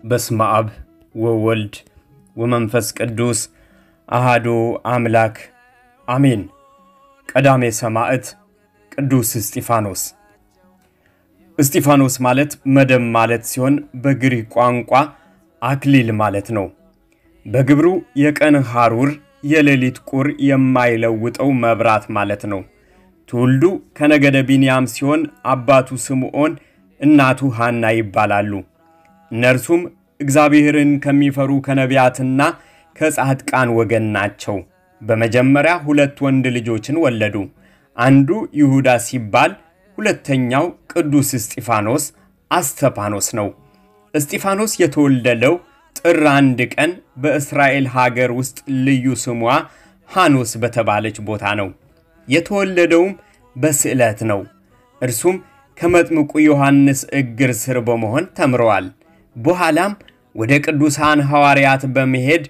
በስመ አብ ወወልድ ወመንፈስ ቅዱስ አሃዱ አምላክ አሜን። ቀዳሜ ሰማዕት ቅዱስ እስጢፋኖስ። እስጢፋኖስ ማለት መደብ ማለት ሲሆን በግሪክ ቋንቋ አክሊል ማለት ነው። በግብሩ የቀን ሐሩር የሌሊት ቁር የማይለውጠው መብራት ማለት ነው። ትውልዱ ከነገደ ቢንያም ሲሆን አባቱ ስምዖን እናቱ ሐና ይባላሉ። እነርሱም እግዚአብሔርን ከሚፈሩ ከነቢያትና ከጻድቃን ወገን ናቸው። በመጀመሪያ ሁለት ወንድ ልጆችን ወለዱ። አንዱ ይሁዳ ሲባል ሁለተኛው ቅዱስ እስጢፋኖስ አስተፋኖስ ነው። እስጢፋኖስ የተወለደው ጥር አንድ ቀን በእስራኤል ሀገር ውስጥ ልዩ ስሟ ሐኖስ በተባለች ቦታ ነው። የተወለደውም በስዕለት ነው። እርሱም ከመጥምቁ ዮሐንስ እግር ስር በመሆን ተምረዋል። በኋላም ወደ ቅዱሳን ሐዋርያት በመሄድ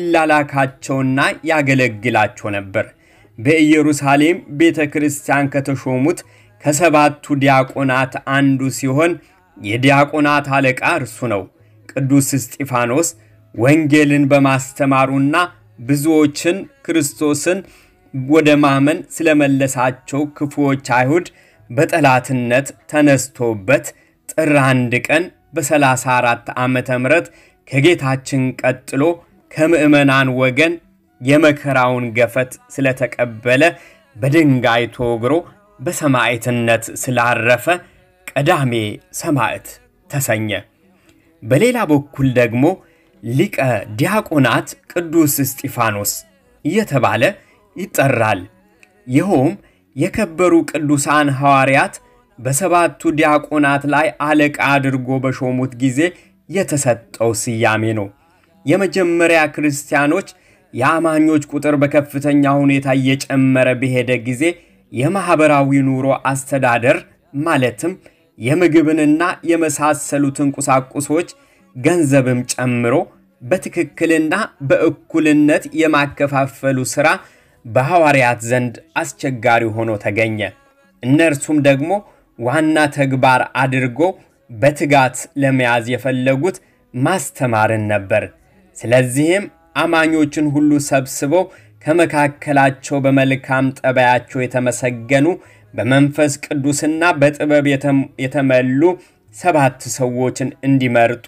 ይላላካቸውና ያገለግላቸው ነበር። በኢየሩሳሌም ቤተ ክርስቲያን ከተሾሙት ከሰባቱ ዲያቆናት አንዱ ሲሆን የዲያቆናት አለቃ እርሱ ነው። ቅዱስ እስጢፋኖስ ወንጌልን በማስተማሩና ብዙዎችን ክርስቶስን ወደ ማመን ስለመለሳቸው ክፉዎች አይሁድ በጠላትነት ተነስቶበት ጥር አንድ ቀን በ34 ዓመተ ምህረት ከጌታችን ቀጥሎ ከምዕመናን ወገን የመከራውን ገፈት ስለተቀበለ በድንጋይ ተወግሮ በሰማዕትነት ስላረፈ ቀዳሜ ሰማዕት ተሰኘ። በሌላ በኩል ደግሞ ሊቀ ዲያቆናት ቅዱስ እስጢፋኖስ እየተባለ ይጠራል። ይኸውም የከበሩ ቅዱሳን ሐዋርያት በሰባቱ ዲያቆናት ላይ አለቃ አድርጎ በሾሙት ጊዜ የተሰጠው ስያሜ ነው። የመጀመሪያ ክርስቲያኖች የአማኞች ቁጥር በከፍተኛ ሁኔታ እየጨመረ በሄደ ጊዜ የማኅበራዊ ኑሮ አስተዳደር ማለትም የምግብንና የመሳሰሉትን ቁሳቁሶች ገንዘብም ጨምሮ በትክክልና በእኩልነት የማከፋፈሉ ሥራ በሐዋርያት ዘንድ አስቸጋሪ ሆኖ ተገኘ። እነርሱም ደግሞ ዋና ተግባር አድርጎ በትጋት ለመያዝ የፈለጉት ማስተማርን ነበር። ስለዚህም አማኞችን ሁሉ ሰብስበው ከመካከላቸው በመልካም ጠባያቸው የተመሰገኑ በመንፈስ ቅዱስና በጥበብ የተመሉ ሰባት ሰዎችን እንዲመርጡ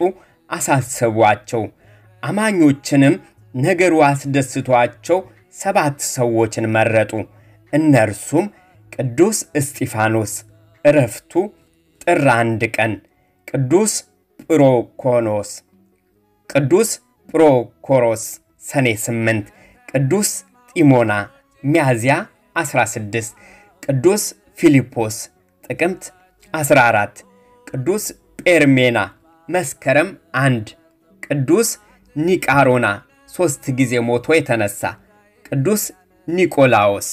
አሳሰቧቸው። አማኞችንም ነገሩ አስደስቷቸው ሰባት ሰዎችን መረጡ። እነርሱም ቅዱስ እስጢፋኖስ ዕረፍቱ ጥር አንድ ቀን፣ ቅዱስ ጵሮኮኖስ፣ ቅዱስ ጵሮኮሮስ ሰኔ 8፣ ቅዱስ ጢሞና ሚያዝያ 16፣ ቅዱስ ፊልጶስ ጥቅምት 14፣ ቅዱስ ጴርሜና መስከረም አንድ፣ ቅዱስ ኒቃሮና ሦስት ጊዜ ሞቶ የተነሳ፣ ቅዱስ ኒቆላዎስ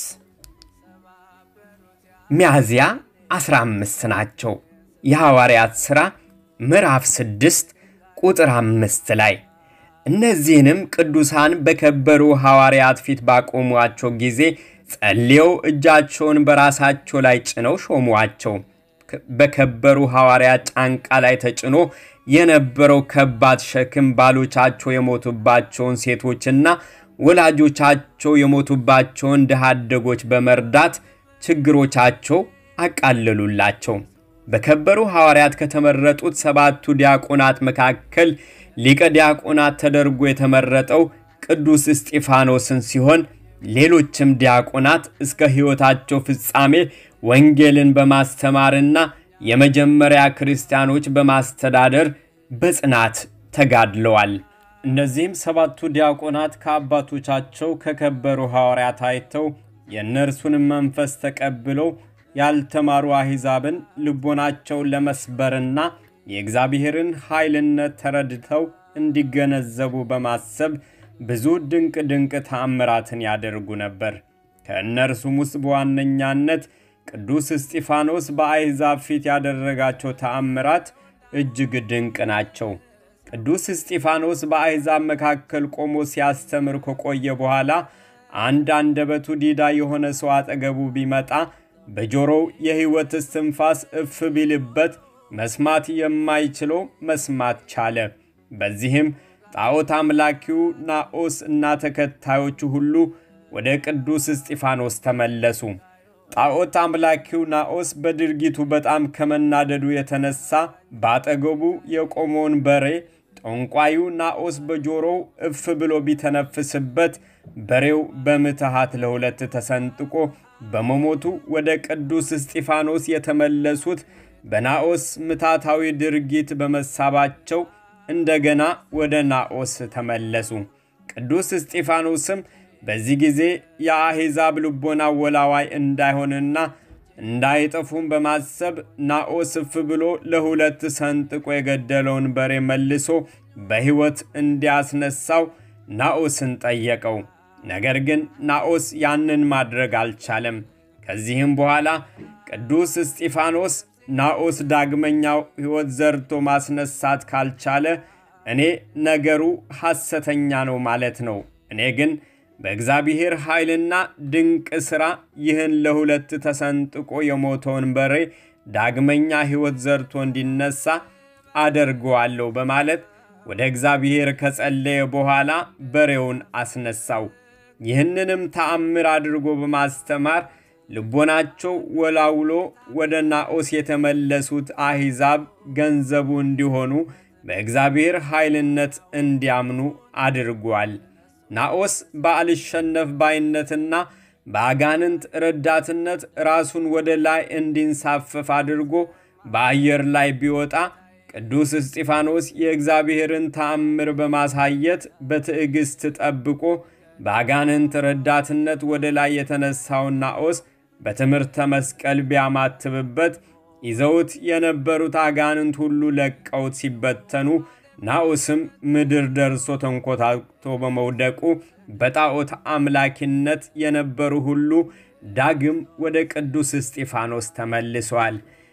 ሚያዝያ 15 ናቸው። የሐዋርያት ሥራ ምዕራፍ 6 ቁጥር አምስት ላይ እነዚህንም ቅዱሳን በከበሩ ሐዋርያት ፊት ባቆሟቸው ጊዜ ጸልየው እጃቸውን በራሳቸው ላይ ጭነው ሾሟቸው። በከበሩ ሐዋርያት ጫንቃ ላይ ተጭኖ የነበረው ከባድ ሸክም ባሎቻቸው የሞቱባቸውን ሴቶችና ወላጆቻቸው የሞቱባቸውን ድሃ አደጎች በመርዳት ችግሮቻቸው አቃለሉላቸው። በከበሩ ሐዋርያት ከተመረጡት ሰባቱ ዲያቆናት መካከል ሊቀ ዲያቆናት ተደርጎ የተመረጠው ቅዱስ እስጢፋኖስን ሲሆን ሌሎችም ዲያቆናት እስከ ሕይወታቸው ፍጻሜ ወንጌልን በማስተማርና የመጀመሪያ ክርስቲያኖች በማስተዳደር በጽናት ተጋድለዋል። እነዚህም ሰባቱ ዲያቆናት ከአባቶቻቸው ከከበሩ ሐዋርያት አይተው የእነርሱንም መንፈስ ተቀብለው ያልተማሩ አሕዛብን ልቦናቸውን ለመስበርና የእግዚአብሔርን ኃይልነት ተረድተው እንዲገነዘቡ በማሰብ ብዙ ድንቅ ድንቅ ተአምራትን ያደርጉ ነበር። ከእነርሱም ውስጥ በዋነኛነት ቅዱስ እስጢፋኖስ በአሕዛብ ፊት ያደረጋቸው ተአምራት እጅግ ድንቅ ናቸው። ቅዱስ እስጢፋኖስ በአሕዛብ መካከል ቆሞ ሲያስተምር ከቆየ በኋላ አንድ አንደበቱ ዲዳ የሆነ ሰው አጠገቡ ቢመጣ በጆሮው የሕይወት እስትንፋስ እፍ ቢልበት መስማት የማይችለው መስማት ቻለ። በዚህም ጣዖት አምላኪው ናዖስ እና ተከታዮቹ ሁሉ ወደ ቅዱስ እስጢፋኖስ ተመለሱ። ጣዖት አምላኪው ናዖስ በድርጊቱ በጣም ከመናደዱ የተነሳ በአጠገቡ የቆመውን በሬ ጠንቋዩ ናዖስ በጆሮው እፍ ብሎ ቢተነፍስበት በሬው በምትሃት ለሁለት ተሰንጥቆ በመሞቱ ወደ ቅዱስ እስጢፋኖስ የተመለሱት በናዖስ ምታታዊ ድርጊት በመሳባቸው እንደገና ወደ ናዖስ ተመለሱ። ቅዱስ እስጢፋኖስም በዚህ ጊዜ የአሕዛብ ልቦና ወላዋይ እንዳይሆንና እንዳይጠፉም በማሰብ ናዖስ እፍ ብሎ ለሁለት ሰንጥቆ የገደለውን በሬ መልሶ በሕይወት እንዲያስነሳው ናዖስን ጠየቀው። ነገር ግን ናዖስ ያንን ማድረግ አልቻለም። ከዚህም በኋላ ቅዱስ እስጢፋኖስ ናዖስ ዳግመኛው ሕይወት ዘርቶ ማስነሳት ካልቻለ እኔ ነገሩ ሐሰተኛ ነው ማለት ነው። እኔ ግን በእግዚአብሔር ኃይልና ድንቅ ሥራ ይህን ለሁለት ተሰንጥቆ የሞተውን በሬ ዳግመኛ ሕይወት ዘርቶ እንዲነሳ አደርገዋለሁ በማለት ወደ እግዚአብሔር ከጸለየ በኋላ በሬውን አስነሳው። ይህንንም ተአምር አድርጎ በማስተማር ልቦናቸው ወላውሎ ወደ ናዖስ የተመለሱት አሕዛብ ገንዘቡ እንዲሆኑ በእግዚአብሔር ኃይልነት እንዲያምኑ አድርጓል። ናዖስ በአልሸነፍ ባይነትና በአጋንንት ረዳትነት ራሱን ወደ ላይ እንዲንሳፈፍ አድርጎ በአየር ላይ ቢወጣ ቅዱስ እስጢፋኖስ የእግዚአብሔርን ተአምር በማሳየት በትዕግሥት ጠብቆ በአጋንንት ረዳትነት ወደ ላይ የተነሳውን ናዖስ በትምህርተ መስቀል ቢያማትብበት ይዘውት የነበሩት አጋንንት ሁሉ ለቀውት ሲበተኑ ናዖስም ምድር ደርሶ ተንኮታክቶ በመውደቁ በጣዖት አምላኪነት የነበሩ ሁሉ ዳግም ወደ ቅዱስ እስጢፋኖስ ተመልሷል።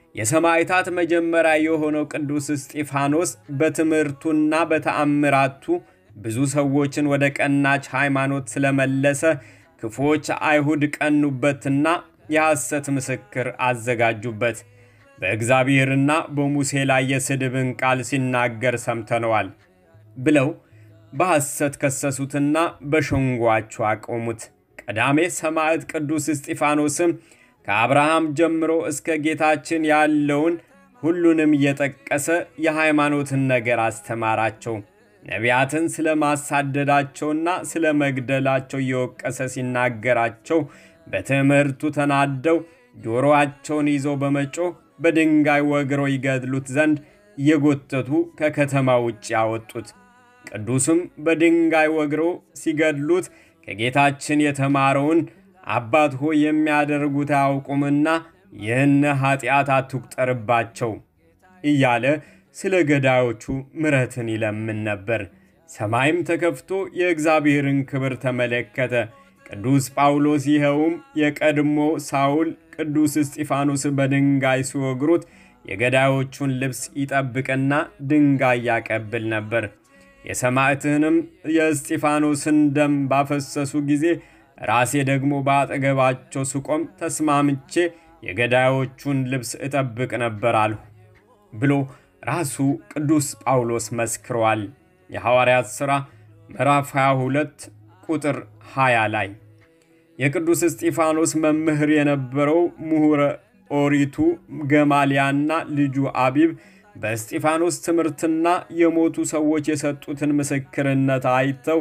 የሰማዕታት መጀመሪያ የሆነው ቅዱስ እስጢፋኖስ በትምህርቱና በተአምራቱ ብዙ ሰዎችን ወደ ቀናች ሃይማኖት ስለመለሰ ክፉዎች አይሁድ ቀኑበትና የሐሰት ምስክር አዘጋጁበት። በእግዚአብሔርና በሙሴ ላይ የስድብን ቃል ሲናገር ሰምተነዋል ብለው በሐሰት ከሰሱትና በሸንጓቸው አቆሙት። ቀዳሜ ሰማዕት ቅዱስ እስጢፋኖስም ከአብርሃም ጀምሮ እስከ ጌታችን ያለውን ሁሉንም እየጠቀሰ የሃይማኖትን ነገር አስተማራቸው። ነቢያትን ስለ ማሳደዳቸውና ስለ መግደላቸው እየወቀሰ ሲናገራቸው በትምህርቱ ተናደው ጆሮአቸውን ይዘው በመጮህ በድንጋይ ወግረው ይገድሉት ዘንድ እየጎተቱ ከከተማ ውጭ ያወጡት። ቅዱስም በድንጋይ ወግረው ሲገድሉት ከጌታችን የተማረውን አባት ሆይ የሚያደርጉት አያውቁምና ይህን ኃጢአት አትቁጠርባቸው እያለ ስለ ገዳዮቹ ምሕረትን ይለምን ነበር። ሰማይም ተከፍቶ የእግዚአብሔርን ክብር ተመለከተ። ቅዱስ ጳውሎስ ይኸውም የቀድሞ ሳውል ቅዱስ እስጢፋኖስ በድንጋይ ሲወግሩት የገዳዮቹን ልብስ ይጠብቅና ድንጋይ ያቀብል ነበር። የሰማዕትህንም የእስጢፋኖስን ደም ባፈሰሱ ጊዜ ራሴ ደግሞ በአጠገባቸው ስቆም ተስማምቼ የገዳዮቹን ልብስ እጠብቅ ነበር አልሁ ብሎ ራሱ ቅዱስ ጳውሎስ መስክሯል። የሐዋርያት ሥራ ምዕራፍ 22 ቁጥር 20 ላይ የቅዱስ እስጢፋኖስ መምህር የነበረው ምሁረ ኦሪቱ ገማልያና ልጁ አቢብ በእስጢፋኖስ ትምህርትና የሞቱ ሰዎች የሰጡትን ምስክርነት አይተው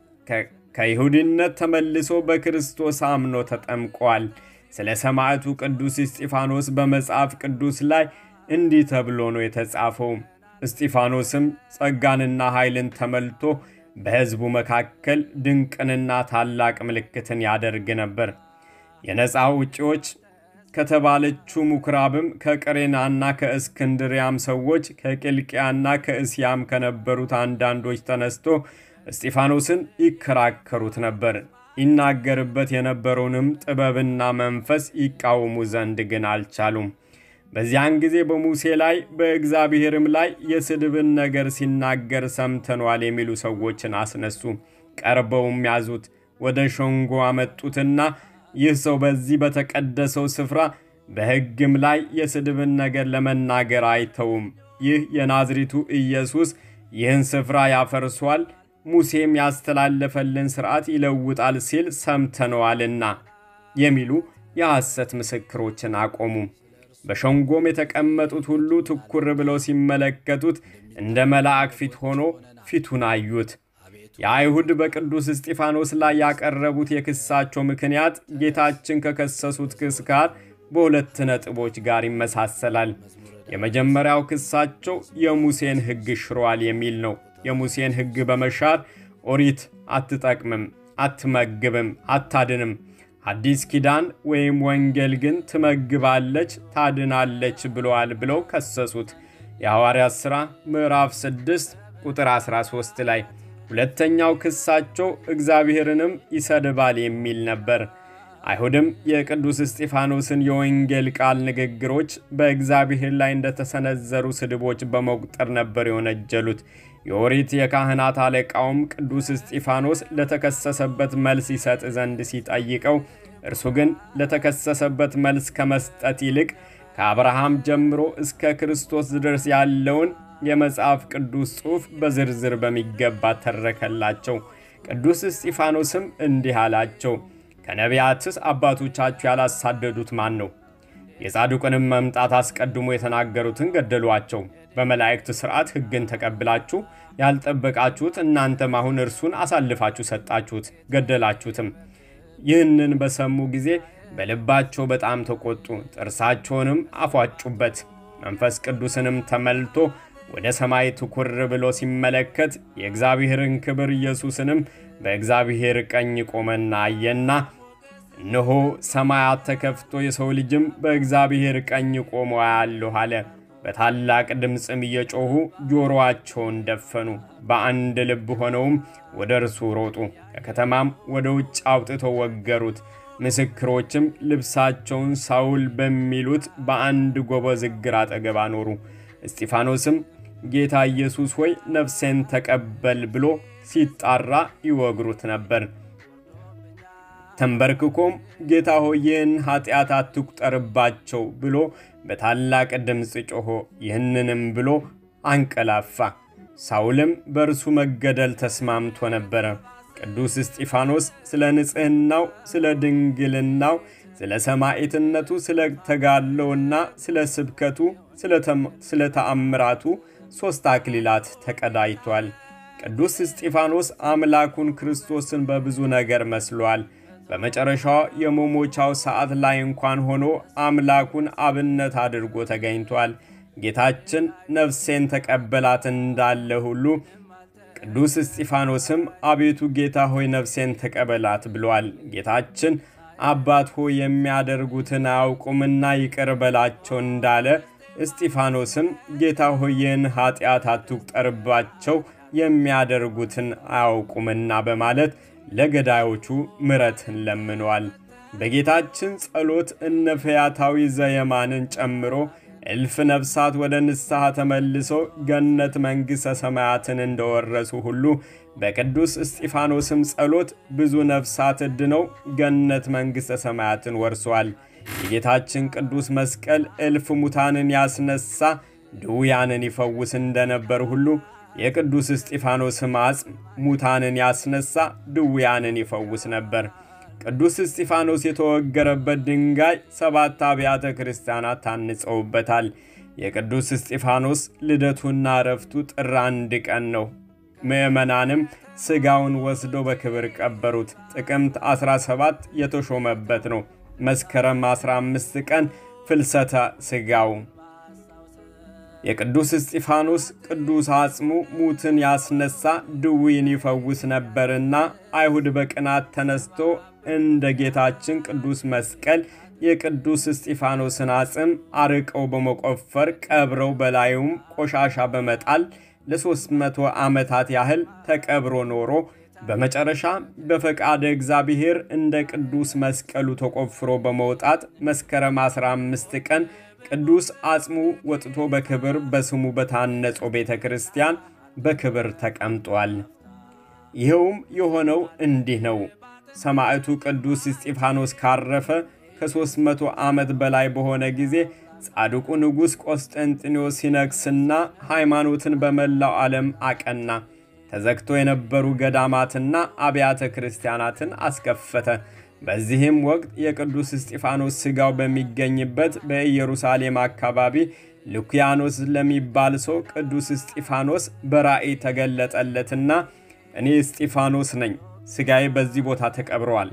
ከይሁድነት ተመልሶ በክርስቶስ አምኖ ተጠምቋል። ስለ ሰማዕቱ ቅዱስ እስጢፋኖስ በመጽሐፍ ቅዱስ ላይ እንዲህ ተብሎ ነው የተጻፈው። እስጢፋኖስም ጸጋንና ኃይልን ተመልቶ በሕዝቡ መካከል ድንቅንና ታላቅ ምልክትን ያደርግ ነበር። የነፃ ውጪዎች ከተባለችው ምኩራብም ከቀሬናና ከእስክንድሪያም ሰዎች ከቂልቅያና ከእስያም ከነበሩት አንዳንዶች ተነስቶ እስጢፋኖስን ይከራከሩት ነበር። ይናገርበት የነበረውንም ጥበብና መንፈስ ይቃወሙ ዘንድ ግን አልቻሉም። በዚያን ጊዜ በሙሴ ላይ በእግዚአብሔርም ላይ የስድብን ነገር ሲናገር ሰምተኗል የሚሉ ሰዎችን አስነሱ። ቀርበውም ያዙት፣ ወደ ሸንጎ አመጡትና ይህ ሰው በዚህ በተቀደሰው ስፍራ በሕግም ላይ የስድብን ነገር ለመናገር አይተውም። ይህ የናዝሪቱ ኢየሱስ ይህን ስፍራ ያፈርሷል፣ ሙሴም ያስተላለፈልን ሥርዓት ይለውጣል ሲል ሰምተነዋልና የሚሉ የሐሰት ምስክሮችን አቆሙ። በሸንጎም የተቀመጡት ሁሉ ትኩር ብለው ሲመለከቱት እንደ መልአክ ፊት ሆኖ ፊቱን አዩት። የአይሁድ በቅዱስ እስጢፋኖስ ላይ ያቀረቡት የክሳቸው ምክንያት ጌታችን ከከሰሱት ክስ ጋር በሁለት ነጥቦች ጋር ይመሳሰላል። የመጀመሪያው ክሳቸው የሙሴን ሕግ ሽሯል የሚል ነው። የሙሴን ሕግ በመሻር ኦሪት አትጠቅምም፣ አትመግብም፣ አታድንም። አዲስ ኪዳን ወይም ወንጌል ግን ትመግባለች፣ ታድናለች ብለዋል ብለው ከሰሱት። የሐዋርያት ሥራ ምዕራፍ 6 ቁጥር 13 ላይ። ሁለተኛው ክሳቸው እግዚአብሔርንም ይሰድባል የሚል ነበር። አይሁድም የቅዱስ እስጢፋኖስን የወንጌል ቃል ንግግሮች በእግዚአብሔር ላይ እንደተሰነዘሩ ስድቦች በመቁጠር ነበር የወነጀሉት። የኦሪት የካህናት አለቃውም ቅዱስ እስጢፋኖስ ለተከሰሰበት መልስ ይሰጥ ዘንድ ሲጠይቀው፣ እርሱ ግን ለተከሰሰበት መልስ ከመስጠት ይልቅ ከአብርሃም ጀምሮ እስከ ክርስቶስ ድረስ ያለውን የመጽሐፍ ቅዱስ ጽሑፍ በዝርዝር በሚገባ ተረከላቸው። ቅዱስ እስጢፋኖስም እንዲህ አላቸው፣ ከነቢያትስ አባቶቻችሁ ያላሳደዱት ማን ነው? የጻድቁንም መምጣት አስቀድሞ የተናገሩትን ገደሏቸው። በመላእክት ሥርዓት ሕግን ተቀብላችሁ ያልጠበቃችሁት እናንተም አሁን እርሱን አሳልፋችሁ ሰጣችሁት፣ ገደላችሁትም። ይህንን በሰሙ ጊዜ በልባቸው በጣም ተቆጡ፣ ጥርሳቸውንም አፏጩበት። መንፈስ ቅዱስንም ተመልቶ ወደ ሰማይ ትኩር ብሎ ሲመለከት የእግዚአብሔርን ክብር ኢየሱስንም በእግዚአብሔር ቀኝ ቆመና አየና፣ እነሆ ሰማያት ተከፍቶ የሰው ልጅም በእግዚአብሔር ቀኝ ቆሞ አያለሁ አለ። በታላቅ ድምፅም እየጮኹ ጆሮአቸውን ደፈኑ። በአንድ ልብ ሆነውም ወደ እርሱ ሮጡ። ከከተማም ወደ ውጭ አውጥተው ወገሩት። ምስክሮችም ልብሳቸውን ሳውል በሚሉት በአንድ ጎበዝ እግር አጠገብ አኖሩ። እስጢፋኖስም ጌታ ኢየሱስ ሆይ ነፍሴን ተቀበል ብሎ ሲጣራ ይወግሩት ነበር። ተንበርክኮም ጌታ ሆይ ይህን ኃጢአት አትቁጠርባቸው ብሎ በታላቅ ድምፅ ጮኾ ይህንንም ብሎ አንቀላፋ። ሳውልም በእርሱ መገደል ተስማምቶ ነበረ። ቅዱስ እስጢፋኖስ ስለ ንጽሕናው፣ ስለ ድንግልናው፣ ስለ ሰማዕትነቱ፣ ስለ ተጋድሎውና ስለ ስብከቱ፣ ስለ ተአምራቱ ሦስት አክሊላት ተቀዳጅቷል። ቅዱስ እስጢፋኖስ አምላኩን ክርስቶስን በብዙ ነገር መስሏል። በመጨረሻው የመሞቻው ሰዓት ላይ እንኳን ሆኖ አምላኩን አብነት አድርጎ ተገኝቷል። ጌታችን ነፍሴን ተቀበላት እንዳለ ሁሉ ቅዱስ እስጢፋኖስም አቤቱ ጌታ ሆይ ነፍሴን ተቀበላት ብሏል። ጌታችን አባት ሆይ የሚያደርጉትን አያውቁምና ይቅር በላቸው እንዳለ እስጢፋኖስም ጌታ ሆይ ይህን ኃጢአት አትቁጠርባቸው የሚያደርጉትን አያውቁምና በማለት ለገዳዮቹ ምሕረትን ለምኗል። በጌታችን ጸሎት እነ ፈያታዊ ዘየማንን ጨምሮ እልፍ ነፍሳት ወደ ንስሐ ተመልሶ ገነት መንግሥተ ሰማያትን እንደወረሱ ሁሉ በቅዱስ እስጢፋኖስም ጸሎት ብዙ ነፍሳት እድነው ገነት መንግሥተ ሰማያትን ወርሷል። የጌታችን ቅዱስ መስቀል እልፍ ሙታንን ያስነሳ ድውያንን ይፈውስ እንደነበር ሁሉ የቅዱስ እስጢፋኖስም አጽም ሙታንን ያስነሳ ድውያንን ይፈውስ ነበር። ቅዱስ እስጢፋኖስ የተወገረበት ድንጋይ ሰባት አብያተ ክርስቲያናት ታንጸውበታል። የቅዱስ እስጢፋኖስ ልደቱና እረፍቱ ጥር አንድ ቀን ነው። ምዕመናንም ሥጋውን ወስዶ በክብር ቀበሩት። ጥቅምት 17 የተሾመበት ነው። መስከረም 15 ቀን ፍልሰተ ሥጋው የቅዱስ እስጢፋኖስ ቅዱስ አጽሙ ሙትን ያስነሳ ድውይን ይፈውስ ነበርና አይሁድ በቅናት ተነስቶ እንደ ጌታችን ቅዱስ መስቀል የቅዱስ እስጢፋኖስን አጽም አርቀው በመቆፈር ቀብረው በላዩም ቆሻሻ በመጣል ለሦስት መቶ ዓመታት ያህል ተቀብሮ ኖሮ በመጨረሻ በፈቃደ እግዚአብሔር እንደ ቅዱስ መስቀሉ ተቆፍሮ በመውጣት መስከረም 15 ቀን ቅዱስ አጽሙ ወጥቶ በክብር በስሙ በታነጸው ቤተ ክርስቲያን በክብር ተቀምጧል። ይኸውም የሆነው እንዲህ ነው። ሰማዕቱ ቅዱስ እስጢፋኖስ ካረፈ ከሦስት መቶ ዓመት በላይ በሆነ ጊዜ ጻድቁ ንጉሥ ቆስጠንጢኖስ ሲነግስና ሃይማኖትን በመላው ዓለም አቀና። ተዘግቶ የነበሩ ገዳማትና አብያተ ክርስቲያናትን አስከፈተ። በዚህም ወቅት የቅዱስ እስጢፋኖስ ሥጋው በሚገኝበት በኢየሩሳሌም አካባቢ ሉኪያኖስ ለሚባል ሰው ቅዱስ እስጢፋኖስ በራእይ ተገለጠለትና እኔ እስጢፋኖስ ነኝ፣ ሥጋዬ በዚህ ቦታ ተቀብረዋል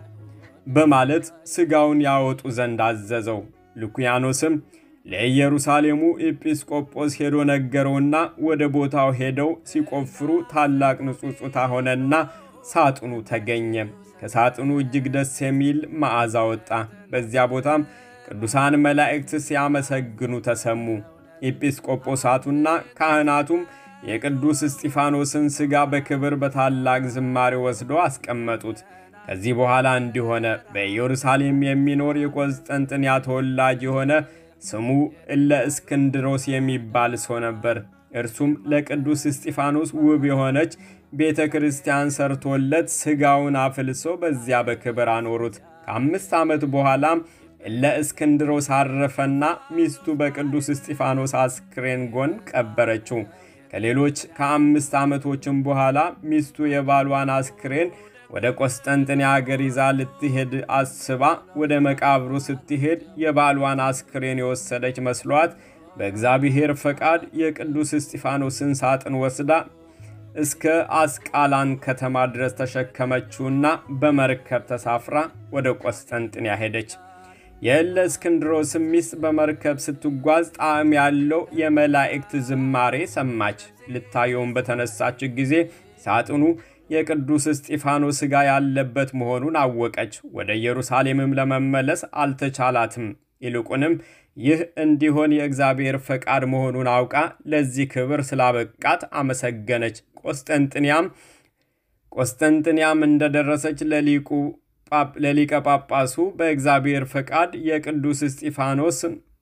በማለት ሥጋውን ያወጡ ዘንድ አዘዘው። ሉኪያኖስም ለኢየሩሳሌሙ ኤጲስቆጶስ ሄዶ ነገረውና ወደ ቦታው ሄደው ሲቆፍሩ ታላቅ ንጹጽታ ሆነና ሳጥኑ ተገኘ። ከሳጥኑ እጅግ ደስ የሚል መዓዛ ወጣ። በዚያ ቦታም ቅዱሳን መላእክት ሲያመሰግኑ ተሰሙ። ኤጲስቆጶሳቱና ካህናቱም የቅዱስ እስጢፋኖስን ሥጋ በክብር በታላቅ ዝማሬ ወስዶ አስቀመጡት። ከዚህ በኋላ እንዲሆነ በኢየሩሳሌም የሚኖር የቆስጠንጥንያ ተወላጅ የሆነ ስሙ እለ እስክንድሮስ የሚባል ሰው ነበር። እርሱም ለቅዱስ እስጢፋኖስ ውብ የሆነች ቤተ ክርስቲያን ሰርቶለት ሥጋውን አፍልሶ በዚያ በክብር አኖሩት። ከአምስት ዓመት በኋላም እለ እስክንድሮስ አረፈና ሚስቱ በቅዱስ እስጢፋኖስ አስክሬን ጎን ቀበረችው። ከሌሎች ከአምስት ዓመቶችም በኋላ ሚስቱ የባሏን አስክሬን ወደ ቆስጠንጥንያ አገር ይዛ ልትሄድ አስባ ወደ መቃብሩ ስትሄድ የባሏን አስክሬን የወሰደች መስሏት በእግዚአብሔር ፈቃድ የቅዱስ እስጢፋኖስን ሳጥን ወስዳ እስከ አስቃላን ከተማ ድረስ ተሸከመችውና በመርከብ ተሳፍራ ወደ ቆስጠንጥንያ ሄደች። የእለ እስክንድሮስም ሚስት በመርከብ ስትጓዝ ጣዕም ያለው የመላእክት ዝማሬ ሰማች። ልታየውም በተነሳች ጊዜ ሳጥኑ የቅዱስ እስጢፋኖስ ሥጋ ያለበት መሆኑን አወቀች። ወደ ኢየሩሳሌምም ለመመለስ አልተቻላትም። ይልቁንም ይህ እንዲሆን የእግዚአብሔር ፈቃድ መሆኑን አውቃ ለዚህ ክብር ስላበቃት አመሰገነች። ቆስጠንጥንያም ቆስጠንጥንያም እንደደረሰች ለሊቁ ለሊቀ ጳጳሱ በእግዚአብሔር ፈቃድ የቅዱስ እስጢፋኖስ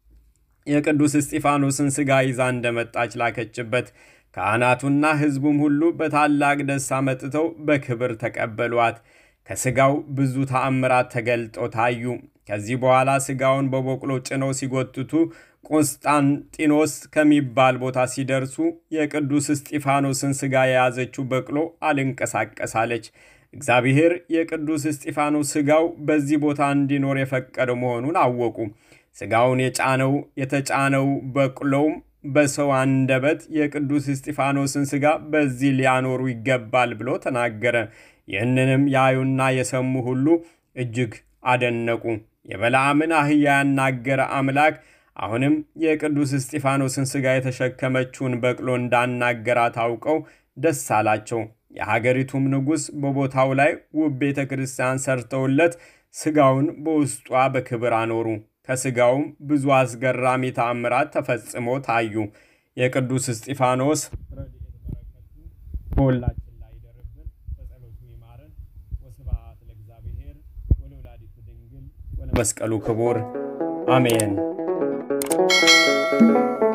የቅዱስ እስጢፋኖስን ሥጋ ይዛ እንደመጣች ላከችበት። ካህናቱና ሕዝቡም ሁሉ በታላቅ ደስታ መጥተው በክብር ተቀበሏት። ከሥጋው ብዙ ተአምራት ተገልጠው ታዩ። ከዚህ በኋላ ሥጋውን በበቅሎ ጭነው ሲጎትቱ ቆስጣንጢኖስ ከሚባል ቦታ ሲደርሱ የቅዱስ እስጢፋኖስን ሥጋ የያዘችው በቅሎ አልንቀሳቀሳለች። እግዚአብሔር የቅዱስ እስጢፋኖስ ሥጋው በዚህ ቦታ እንዲኖር የፈቀደው መሆኑን አወቁ። ሥጋውን የጫነው የተጫነው በቅሎውም በሰው አንደበት የቅዱስ እስጢፋኖስን ሥጋ በዚህ ሊያኖሩ ይገባል ብሎ ተናገረ። ይህንንም ያዩና የሰሙ ሁሉ እጅግ አደነቁ። የበለዓምን አህያ ያናገረ አምላክ አሁንም የቅዱስ እስጢፋኖስን ሥጋ የተሸከመችውን በቅሎ እንዳናገራት አውቀው ደስ አላቸው። የሀገሪቱም ንጉሥ በቦታው ላይ ውብ ቤተ ክርስቲያን ሰርተውለት ሥጋውን በውስጧ በክብር አኖሩ። ከሥጋውም ብዙ አስገራሚ ተአምራት ተፈጽሞ ታዩ። የቅዱስ እስጢፋኖስ በሁላችን ላይ ይደርብን፣ በጸሎቱ ይማረን። ወስብሐት ለእግዚአብሔር ወለወላዲቱ ድንግል ወለመስቀሉ ክቡር አሜን።